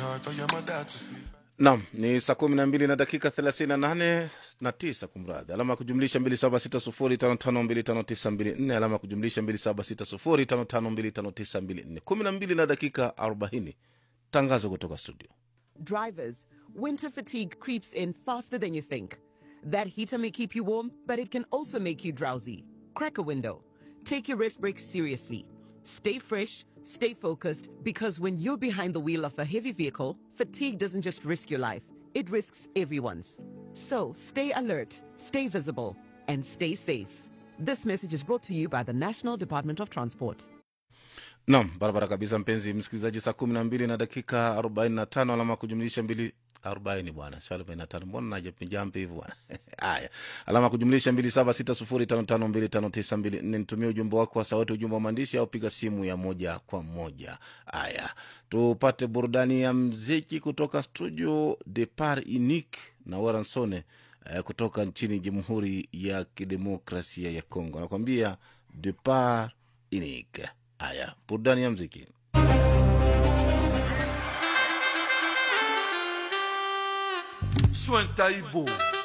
hard for your mother to sleep. Naam, ni saa kumi na mbili na dakika thelathini na nane na tisa kumradhi, alama ya kujumlisha mbili saba sita sufuri tano tano mbili tano tisa mbili nne alama ya kujumlisha mbili saba sita sufuri tano tano mbili tano tisa mbili nne kumi na mbili na dakika arobaini tangazo kutoka studio. Drivers, winter fatigue creeps in faster than you think. That heater may keep you warm, but it can also make you drowsy. Crack a window. Take your rest breaks seriously. Stay fresh, stay focused, because when you're behind the wheel of a heavy vehicle, fatigue doesn't just risk your life, it risks everyone's. So stay alert, stay visible, and stay safe. This message is brought to you by the National Department of Transport. Naam, barabara kabisa, mpenzi msikilizaji, saa kumi na mbili na dakika arobaini na tano alama ya kujumlisha mbili arobaini bwana, sio arobaini na tano. Mbona najapinjampi hivi bwana? Haya, alama ya kujumlisha mbili saba sita sufuri tano tano mbili tano tisa mbili nne. Nitumie ujumbe wako wa sauti, ujumbe wa maandishi, au piga simu ya moja kwa moja. Haya, tupate burudani ya mziki kutoka studio Depart Unique na Waransone eh, kutoka nchini Jamhuri ya Kidemokrasia ya Kongo, anakwambia Depart Unique. Haya, burudani ya mziki. Soin Taïbo.